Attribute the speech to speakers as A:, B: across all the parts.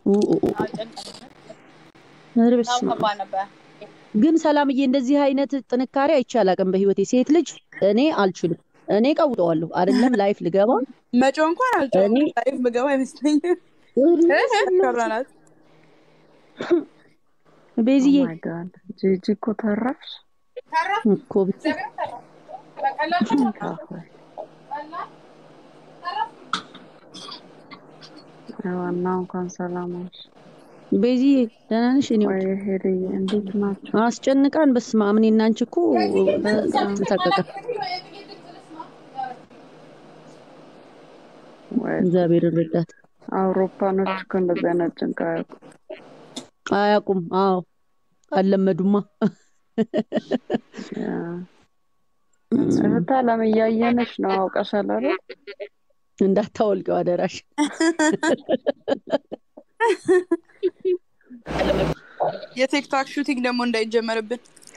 A: ኡ ኡ ኡ። ኧረ በስመ አብ።
B: ከባድ ነበር።
A: ግን ሰላምዬ እንደዚህ አይነት ጥንካሬ አይቼ አላውቅም በህይወቴ። ሴት ልጅ እኔ አልችልም። እኔ ቀውጠዋለሁ አይደለም ላይፍ ልገባ
B: መጪው እንኳን አልጨውም
A: እኔ
B: ላይፍ ምገባ አይመስለኝም። ፈራናት።
A: ቤዝዬ
C: ማይ ጋድ ጂጂ እኮ ተረፍሽ።
A: እኮ ብታይ
C: ካፎይ ዋናው እንኳን ሰላም ነሽ
A: ቤዝዬ ደህና ነሽ? እኔ
C: ወይ ሄድዬ እንዴት ናቸው?
A: አስጨንቃን። በስመ አብ እኔ እና አንቺ እኮ ተሳቀቀ።
C: ወይ
A: እግዚአብሔር ረዳት።
C: አውሮፓኖች እኮ እንደዚህ አይነት ጭንቅ አያውቁም።
A: አያውቁም። አዎ አልለመዱማ።
C: ያ እህት አለም እያየነች ነው። አውቀሻል አይደል?
A: እንዳታወልቀው አደራሽ።
B: የቲክቶክ ሹቲንግ ደግሞ እንዳይጀመርብን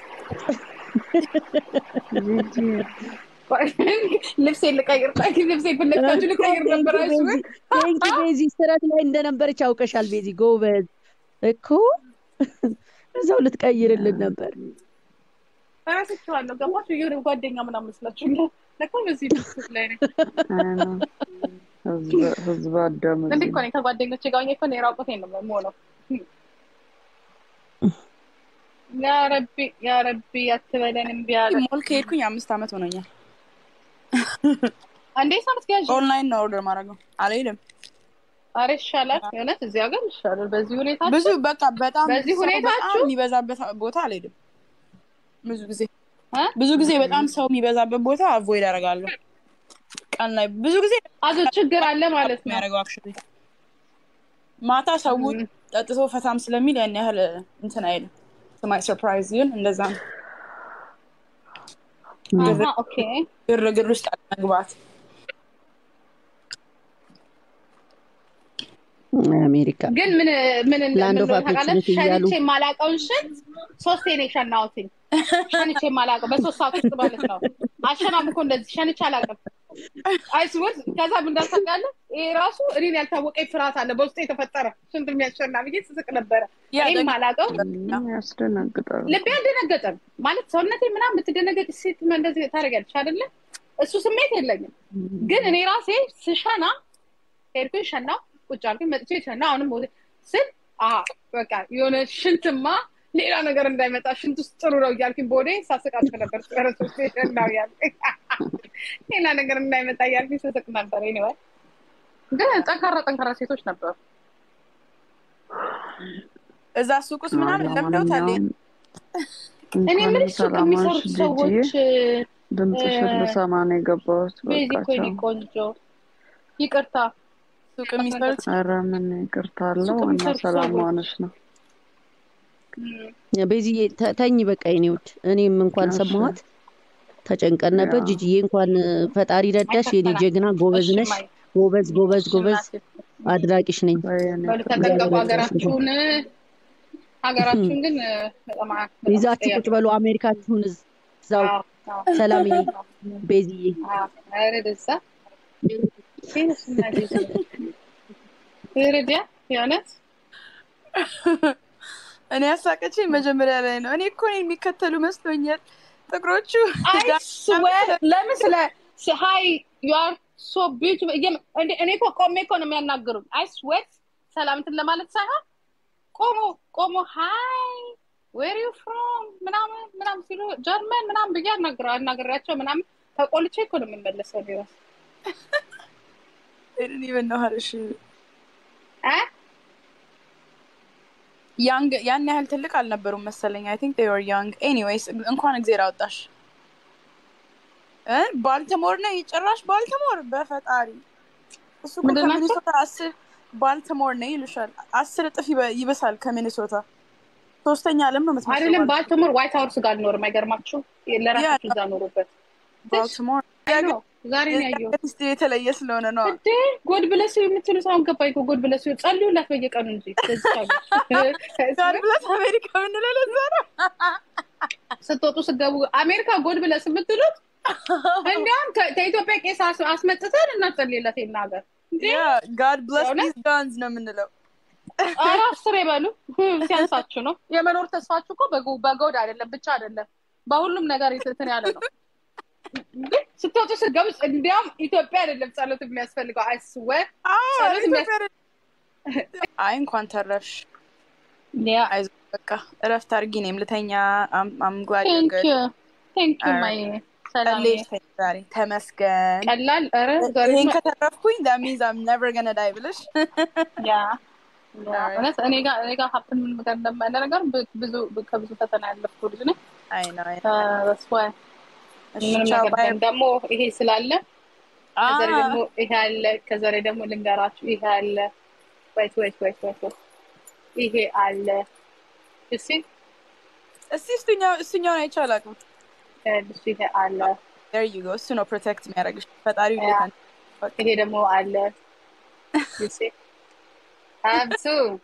C: ጂጂ
B: ልብሴ ልቀይር ልብሴ ፍለግታችሁ ልቀይር ነበር አይስበ
A: ቴንኪ ቤዚ። ስረት ላይ እንደነበረች አውቀሻል ቤዚ። ጎበዝ እኮ እዛው ልትቀይርልን ነበር።
B: እረስቸዋለሁ። ገባችሁ? የሆነ ጓደኛ ምናምን መስላችሁ ለካ በዚህ ድስት ላይ ነኝ።
C: አይ ነው ህዝብ ህዝብ አዳም
B: እንዴ እኮ ነኝ ከጓደኞቼ ጋር ሆኜ እኮ ነው የራቁቴን ነው የምሆነው። ያ ረቢ ያ ረቢ አትበለን እምቢ አለ። ሞል ከሄድኩኝ አምስት ዓመት ሆኖኛል። እንዴ ሳምንት ገዥ ኦንላይን ነው ኦርደር ማድረገው አልሄድም።
D: አረ ይሻላል። የእውነት እዚህ ሀገር ይሻላል። በዚህ ሁኔታ
B: ብዙ በቃ በጣም
D: በዚህ
B: ሰው
D: ሁኔታችሁ?
B: በጣም የሚበዛበት ቦታ አልሄድም። ብዙ ጊዜ
D: እ?
B: ብዙ ጊዜ በጣም ሰው የሚበዛበት ቦታ አቮይድ አደርጋለሁ። ቀን ላይ ብዙ ጊዜ
D: አዞ ችግር አለ ማለት ነው።
B: የሚያደርገው አክቹዋሊ ማታ ሰው ጠጥቶ ፈታም ስለሚል ያን ያህል እንትን አይልም። ስማይ ሰርፕራይዝ ግን እንደዛ ነው።
D: አሀ፣ ኦኬ
B: ግርግር ውስጥ አለመግባት
A: አሜሪካ
D: ግን ምን ምን
A: Land of
D: እንደምን ታውቃለህ?
A: opportunity እያሉ።
D: ሸንቼ የማላውቀውን ሽንት ሶስቴ ነው የሸናሁትኝ። ሸንቼ የማላውቀው በሶስት ሰዓት ውስጥ ማለት ነው። አሸናም እኮ እንደዚህ ሸንቼ አላውቅም። አይስወር ከዛ ምን እንዳልታውቃለህ? ይሄ ራሱ እኔን ያልታወቀኝ ፍርሃት አለ በውስጥ የተፈጠረ ሽንት የሚያሸና ብዬ ስስቅ ነበረ።
B: ያ
D: እኔም
B: ደግሞ-
D: የማላውቀው
C: ያስደነግጣል።
D: ልቤ አልደነገጠም ማለት ሰውነቴ ምናምን ብትደነገጥ ሴት እንደዚህ ታደርጋለች አይደለ? እሱ ስሜት የለኝም። ግን እኔ ራሴ ስሸና ሄድኩኝ ሸናው ቁጭ አልኩኝ መጥቼ ሸና አሁንም ወደ ስል አሀ በቃ የሆነ ሽንትማ ሌላ ነገር እንዳይመጣ ሽንት ውስጥ ጥሩ ነው እያልኩኝ ቦዴ ሳስቃቸው ነበር። ረሶች ሸናው ያልኩኝ ሌላ ነገር እንዳይመጣ እያልኩኝ ስስቅ ነበር። ኒወ ግን ጠንካራ ጠንካራ ሴቶች ነበሩ።
B: እዛ ሱቅ ውስጥ ምናምን ለምደውታል።
C: ለማንኛውም
D: እኔ
C: እንኳን
D: ምን ሱቅ
C: ሰላም
D: የሚሰሩት
C: ዋልሽ
D: ሰዎች
C: ጂጂዬ። ድምፅሽን
D: እ-
C: ልሰማ ነው የገባሁት።
D: ቤዚ
C: በቃ
D: እኮ የኔ
C: ቻው።
D: ቆንጆ ይቅርታ
B: ሱቅ የሚሰሩት
C: ኧረ ምን ይቅርታ አለው።
D: ሱቅ
C: ዋና
D: የሚሰሩት
C: ሰላም
D: ሰዎች።
C: መሆንሽ ነው።
A: ቤዚዬ ተ- ተኝ በቃ የኔ ውድ። እኔም እንኳን
C: እሺ።
A: ሰማኋት ተጨንቀን ነበር።
C: ያ።
A: ጂጂዬ እንኳን ፈጣሪ ረዳሽ የኔ
D: አይከፈላም።
A: ጀግና፣ ጎበዝ
D: እሺ
A: ነሽ።
D: ማይ
A: ጎበዝ ጎበዝ ጎበዝ፣ አድናቂሽ ነኝ።
C: በየኔ
D: በሉ ተጠንቀቁ። ሀገራችሁን ሀገራችሁን ግን በጣም
A: ይዛችሁ ቁጭ በሉ አሜሪካችሁን እዛው።
D: አዎ፣ አዎ፣
A: ሰላም የኔ ቤዚዬ።
D: አዎ። ኧረ ደዛ ሴንስና ጊዜ ረዲያ የእውነት
B: እኔ ያሳቀችኝ መጀመሪያ ላይ ነው። እኔ እኮ እኔን የሚከተሉ መስሎኛል ጥቁሮቹ።
D: አይ ስዌር ለምን ስለ ሀይ ዩ አር ሶ ቢዩቲፉል እኔ እኮ ቆሜ እኮ ነው የሚያናግሩኝ። አይ ስዌር ሰላምትን ለማለት ሳይሆን ቆሞ ቆሞ ሀይ ዌር ዩ ፍሮም ምናምን ምናምን ሲሉ ጀርመን ምናምን ብዬ አናግረ አናግሬያቸው ምናምን ተቆልቼ እኮ ነው የምመለሰው ቢሆን
B: እኔ በናሃርሽ
D: እ
B: ያንግ ያን ያህል ትልቅ አልነበሩም መሰለኝ። አይ ቲንክ ዴይ ወር ያንግ ኤኒዌይስ እንኳን እግዜር አወጣሽ እ ባልተሞር ነው ጭራሽ ባልተሞር በፈጣሪ እሱ እኮ
D: ምንድን ናቸው?
B: ከሚኒሶታ አስር ባልተሞር ነው ይሉሻል። አስር እጥፍ ይበ- ይበሳል ከሚኒሶታ ሶስተኛ ዓለም ነው የምትመስለው
D: አይደለም
B: ባልቲሞር።
D: ባልቲሞር ዋይት ሀውስ ጋር አልኖርም። አይገርማችሁ? ለራሳችሁ እዛ ኖሩበት።
B: ባልቲሞር
D: አይ ነው ዛሬ ነው ያየሁት።
B: ስ የተለየ ስለሆነ ነው።
D: እንዴ ጎድ ብለስ የምትሉት አሁን ገባኝ እኮ ጎድ ብለስ ጸልዩላት በየቀኑ እንጂ ለዚህ ሀገር።
B: ጋር ብለት አሜሪካ ምንለው ለዛ ነው።
D: ስትወጡ ስትገቡ አሜሪካ ጎድ ብለስ የምትሉት እንዲያውም ከ- ከኢትዮጵያ ቄስ አስ- አስመጥተን እናጸልይለት ይሄን ሀገር እንዴ
B: ጋድ ብለስ
D: የእውነት?
B: ዲዝ ጋንዝ ነው የምንለው።
D: ኧረ አስር የበሉ ሲያንሳችሁ ነው። የመኖር ተስፋችሁ እኮ በጎ- በጎድ አይደለም ብቻ አይደለም በሁሉም ነገር እንትን ያለ ነው። ግን ስትወጡ ስትገቡ እንዲያውም ኢትዮጵያ አይደለም ጸሎት የሚያስፈልገው አይስወር
B: አዎ፣
D: ጸሎት የሚያስ-
B: ኢትዮጵያ አይ እንኳን ተረፍሽ።
D: ያ
B: አይዞ በቃ እረፍት አድርጊ። እኔም ልተኛ። አምጓድ
D: ቴንክ ዩ ቴንክ ዩ ማይ ሰላም
B: ዛሬ ተመስገን።
D: ቀላል ኧረ ዛሬ
B: ይህን ከተረፍኩኝ that means I'm never gonna die ብለሽ
D: ያ እውነት እኔ ጋር እኔ ጋር ሀብትን ምን ጋር እንደማለ ነገር ብዙ ከብዙ ፈተና ያለፍኩ ልጅ ነኝ።
B: አይ ነው አይ
D: ተስፋ ምንም ነገር ግን ደግሞ ይሄ ስላለ ከዛ ላይ ደግሞ ይሄ አለ፣ ከዛ ላይ ደግሞ ልንገራችሁ ይሄ አለ። ወይት ወይት ወይት ወይት ወይት ይሄ አለ። እሺ
B: እስቲ እሱኛው እሱኛውን አይቼ አላውቅም።
D: እሺ ይሄ አለ።
B: there you go እሱ ነው ፕሮቴክት የሚያደርግሽ ፈጣሪው ሌታ
D: ይሄ ደግሞ አለ። እሺ አብሱ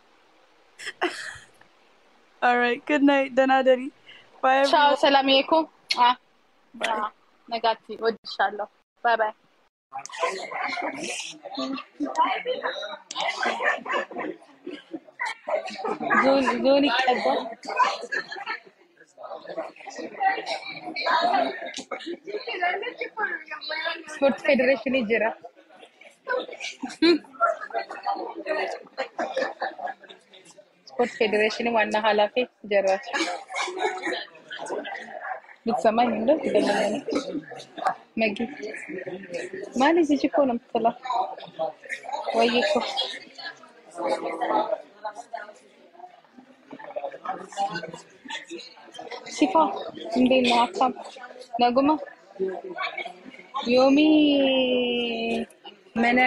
B: alright good night ደህና ደሪ bye
D: ቻው፣
B: everyone.
D: ሰላም ይኮ አ ነጋቲ ወድሻለሁ። ባይ ባይ። ዞን ዞን ይቀባል። ስፖርት ፌዴሬሽን ይጅራ ስፖርት ፌዴሬሽን ዋና ኃላፊ ጀራች ብትሰማኝ እንደ ትገለኛለ መጊ ማለት ይቺ እኮ ነው የምትለው ወይ እኮ ሲፋ እንዴት ነው ሀሳብ ነጉማ ዮሚ መነ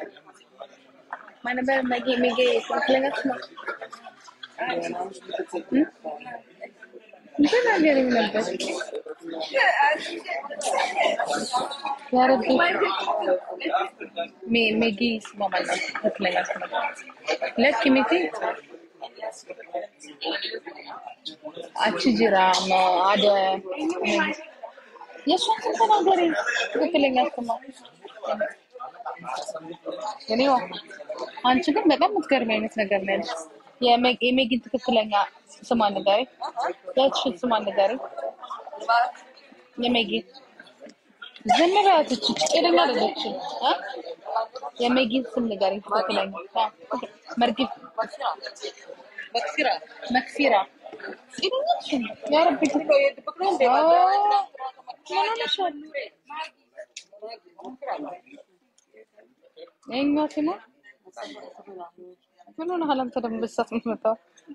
D: ማነበር መጌ መጌ ትክክለኛች ነው እንትን ነገር ነበር ያረቢ ሜ ሜጊ ስሟ ማለት ነው ትክክለኛ ስሟ ለክ ሚቲ አቺ ጅራ አደ የእሷን ስም ተናገሪ ትክክለኛ ስሟ እኔዋ አንቺ ግን በጣም የምትገርሚ አይነት ነገር ነው ያለሽ። የሜ- የሜጊን ትክክለኛ ስሟን ንገሪ። ያቺን ስሟን ንገሪ። የሜጊ ዝም በያት። እቺ ጤነኛ አይደለችም እ የሜጊን ስም ንገሪ ትክክለኛ። አ፣ መርጊፍ መክፊራ ጤነኛ ነሽ? ያ ረቢ ኦ፣ ምን ሆነሻል? የእኛ ሲሞ ምን ሆነሃል አንተ ደግሞ በሳት የምትመጣው?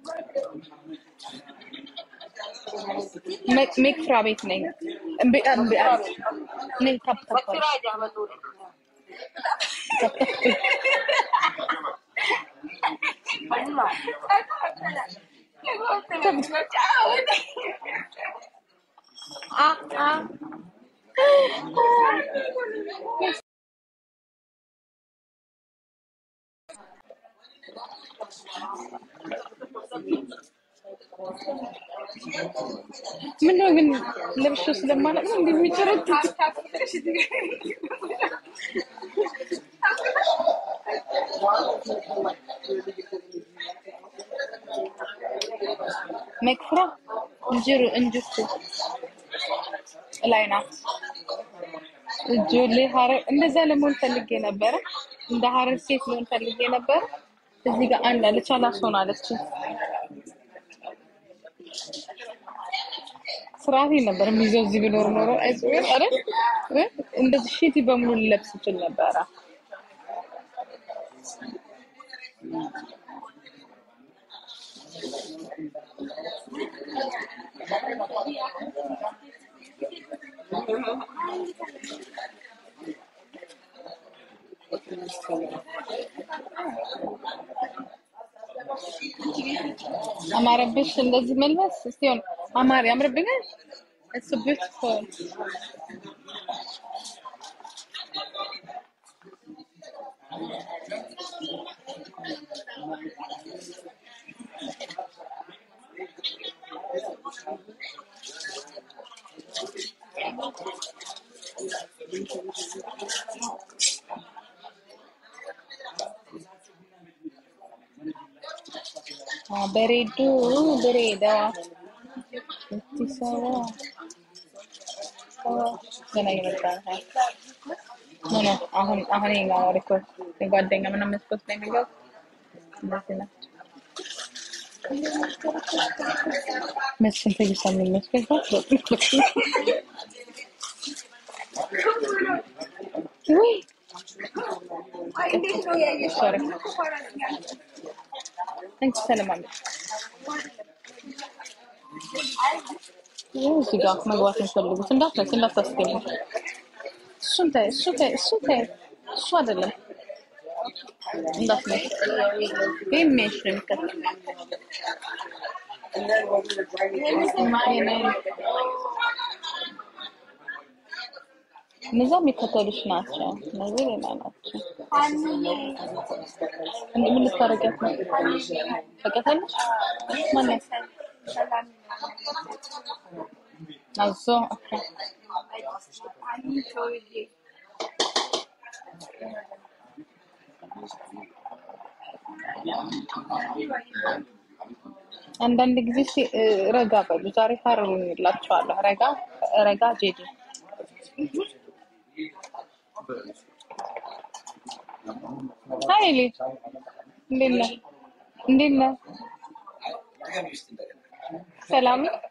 D: ሜ- ሜክፍራ ቤት ነኝ። እምቢ እምቢ አለ። ነይ ታፕ ታፕ አለሽ። ታፕ ታፕ። አ አ ምነው ግን ለብሼ ስለማላውቅ ነው እንዲህ የሚጨረቱት? መክፍራ እንጅሩ እንጅቱ ላይ ናት። እጆሌ ሀረር እንደዛ ለመሆን ፈልጌ ነበረ። እንደ ሀረር ሴት ልሆን ፈልጌ ነበረ። እዚህ ጋር አንድ አለች አላስሆን አለች። ስርዓቴ ነበር የሚይዘው እዚህ ብኖር ኖሮ አይጽዌር አረ እ? እንደዚህ ሺቲ በሙሉ ልለብስ ይችል ነበረ። አማረብሽ እንደዚህ መልበስ እስቲሆን አማር ያምርብኛል። እሱ ቢዩቲፉል በሬዱ ድሬዳዋ አዲስ አበባ ገና እየመጣ ነው። ኖ ኖ አሁን አሁን ይኸኛው ሪኮርድ የጓደኛ ምናምን መስኮት ላይ የሚገቡ እንደዚህ ነው። መስፍን ትዕግስት የሚል መስኮት ወይ ሶሪ አንቺ ተለማመድ ይኸው እዚህ ጋር መግባት የሚፈልጉት እንዳትነስ እንዳታስገኝ። እሱን ተይ እሱ ተይ እሱ ተይ እሱ አይደለም እንዳትነስ። ይህ የሚያይሽ ነው የሚከተል እነዛ የሚከተሉሽ ናቸው። እነዚህ ሌላ ናቸው። እንደ ምን ልታደርጊያት ነው? ታውቂያታለሽ? ማነው? አዞ ኦኬ። አንዳንድ ጊዜ እስኪ እ፣ ረጋ በሉ። ዛሬ ታርሉላችኋለሁ። ረጋ ረጋ ጄዲ ሀይሌ እንዴት ነህ? እንዴት ነህ? ሰላም ነው?